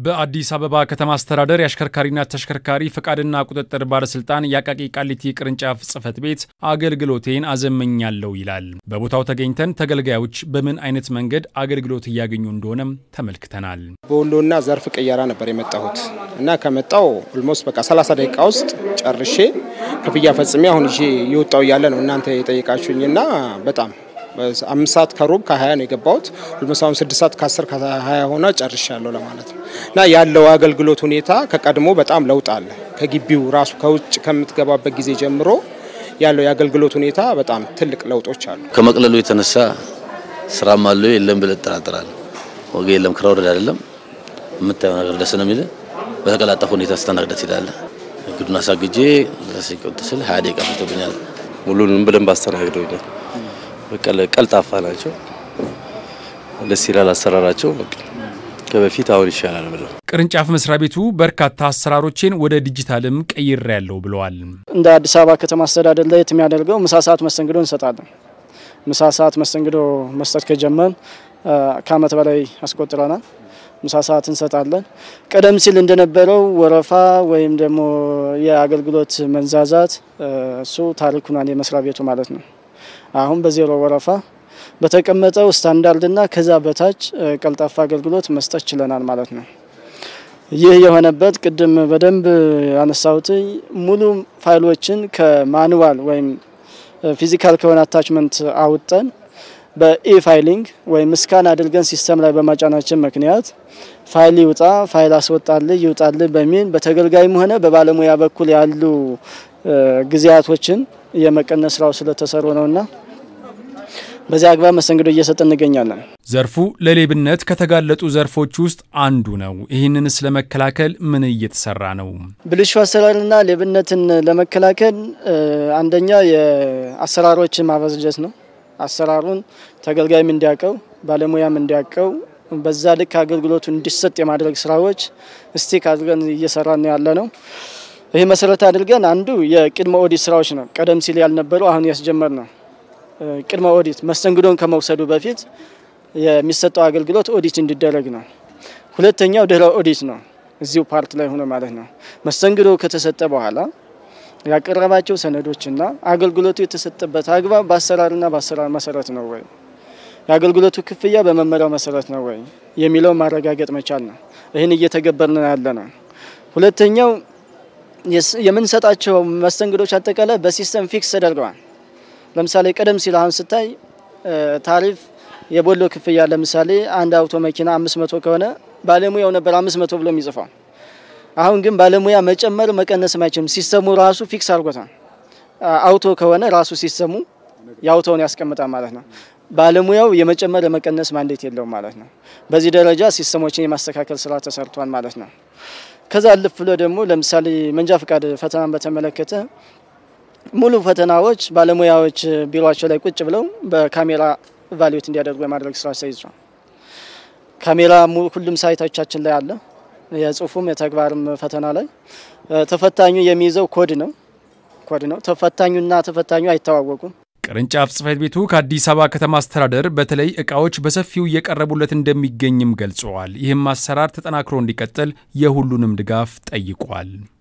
በአዲስ አበባ ከተማ አስተዳደር የአሽከርካሪና ተሽከርካሪ ፈቃድና ቁጥጥር ባለስልጣን የአቃቂ ቃሊቲ ቅርንጫፍ ጽሕፈት ቤት አገልግሎቴን አዘመኛለሁ ይላል። በቦታው ተገኝተን ተገልጋዮች በምን አይነት መንገድ አገልግሎት እያገኙ እንደሆነም ተመልክተናል። በወሎና ዘርፍ ቅየራ ነበር የመጣሁት እና ከመጣው ኦልሞስት በቃ 30 ደቂቃ ውስጥ ጨርሼ ክፍያ ፈጽሜ አሁን ይዤ እየወጣው እያለ ነው እናንተ የጠየቃችሁኝና በጣም አምስት ሰዓት ከሩብ ከሀያ ነው የገባሁት። ኦልሞስት አሁን ስድስት ሰዓት ከአስር ከሀያ ሆነ ጨርሻለሁ ለማለት ነው እና ያለው አገልግሎት ሁኔታ ከቀድሞ በጣም ለውጥ አለ። ከግቢው ራሱ ከውጭ ከምትገባበት ጊዜ ጀምሮ ያለው የአገልግሎት ሁኔታ በጣም ትልቅ ለውጦች አሉ። ከመቅለሉ የተነሳ ስራም አለው የለም ብለህ ትጠራጠራለህ። ወገ የለም ክራ ወረድ አይደለም የምታየው ነገር ደስ ነው የሚልህ። በተቀላጠፈ ሁኔታ ስተናግደህ ትሄዳለህ። እግዱን አሳግጄ ድረስ ስል ሀያ ደቂቃ ፈጅቶብኛል። ሙሉንም በደንብ አስተናግደውኛል። በቃ ቀልጣፋ ናቸው። ደስ ይላል አሰራራቸው። በቃ ከበፊት አሁን ይሻላል ብለው ቅርንጫፍ መስሪያ ቤቱ በርካታ አሰራሮችን ወደ ዲጂታልም ቀይሬ ያለው ብለዋል። እንደ አዲስ አበባ ከተማ አስተዳደር ላይ የሚያደርገው ምሳ ሰዓት መስተንግዶ እንሰጣለን። ምሳ ሰዓት መስተንግዶ መስጠት ከጀመን ከዓመት በላይ አስቆጥረናል። ምሳ ሰዓት እንሰጣለን። ቀደም ሲል እንደነበረው ወረፋ ወይም ደግሞ የአገልግሎት መንዛዛት እሱ ታሪክ ሆኗል የመስሪያ ቤቱ ማለት ነው። አሁን በዜሮ ወረፋ በተቀመጠው ስታንዳርድና ከዛ በታች ቀልጣፋ አገልግሎት መስጠት ችለናል ማለት ነው። ይህ የሆነበት ቅድም በደንብ ያነሳሁት ሙሉ ፋይሎችን ከማኑዋል ወይም ፊዚካል ከሆነ አታችመንት አውጠን በኢ ፋይሊንግ ወይም ስካን አድርገን ሲስተም ላይ በማጫናችን ምክንያት ፋይል ይውጣ ፋይል አስወጣልህ ይውጣልህ በሚል በተገልጋይም ሆነ በባለሙያ በኩል ያሉ ጊዜያቶችን የመቀነስ ስራው ስለተሰሩ ነውና በዚህ አግባብ መስተንግዶ እየሰጠ እንገኛለን። ዘርፉ ለሌብነት ከተጋለጡ ዘርፎች ውስጥ አንዱ ነው። ይህንንስ ለመከላከል ምን እየተሰራ ነው? ብልሹ አሰራርና ሌብነትን ለመከላከል አንደኛ የአሰራሮችን ማበጀት ነው። አሰራሩን ተገልጋይም እንዲያውቀው ባለሙያም እንዲያውቀው በዛ ልክ አገልግሎቱ እንዲሰጥ የማድረግ ስራዎች ስቲክ አድርገን እየሰራን ያለ ነው። ይህ መሰረት አድርገን አንዱ የቅድመ ኦዲት ስራዎች ነው። ቀደም ሲል ያልነበረው አሁን ያስጀመር ነው። ቅድመ ኦዲት መስተንግዶን ከመውሰዱ በፊት የሚሰጠው አገልግሎት ኦዲት እንዲደረግ ነው። ሁለተኛው ድህረ ኦዲት ነው። እዚሁ ፓርት ላይ ሆኖ ማለት ነው። መስተንግዶ ከተሰጠ በኋላ ያቀረባቸው ሰነዶችና አገልግሎቱ የተሰጠበት አግባብ በአሰራርና በአሰራር መሰረት ነው ወይ፣ የአገልግሎቱ ክፍያ በመመሪያው መሰረት ነው ወይ የሚለው ማረጋገጥ መቻል ነው። ይህን እየተገበርን ያለ ነው። ሁለተኛው የምንሰጣቸው መስተንግዶች አጠቃላይ በሲስተም ፊክስ ተደርገዋል። ለምሳሌ ቀደም ሲል አሁን ስታይ ታሪፍ የቦሎ ክፍያ ለምሳሌ አንድ አውቶ መኪና አምስት መቶ ከሆነ ባለሙያው ነበር አምስት መቶ ብሎ የሚጽፈው። አሁን ግን ባለሙያ መጨመር መቀነስም አይችልም። ሲስተሙ ራሱ ፊክስ አድርጎታል። አውቶ ከሆነ ራሱ ሲስተሙ የአውቶውን ያስቀምጣል ማለት ነው። ባለሙያው የመጨመር የመቀነስ ማንዴት የለውም ማለት ነው። በዚህ ደረጃ ሲስተሞችን የማስተካከል ስራ ተሰርቷል ማለት ነው። ከዛ አልፍ ብሎ ደግሞ ለምሳሌ መንጃ ፈቃድ ፈተናን በተመለከተ ሙሉ ፈተናዎች ባለሙያዎች ቢሮቸው ላይ ቁጭ ብለው በካሜራ ቫሊዩት እንዲያደርጉ የማድረግ ስራ ተይዟል። ካሜራ ሁሉም ሳይቶቻችን ላይ አለ። የጽሁፉም የተግባርም ፈተና ላይ ተፈታኙ የሚይዘው ኮድ ነው ኮድ ነው። ተፈታኙና ተፈታኙ አይተዋወቁም። ቅርንጫፍ ጽሕፈት ቤቱ ከአዲስ አበባ ከተማ አስተዳደር በተለይ እቃዎች በሰፊው እየቀረቡለት እንደሚገኝም ገልጸዋል። ይህም አሰራር ተጠናክሮ እንዲቀጥል የሁሉንም ድጋፍ ጠይቋል።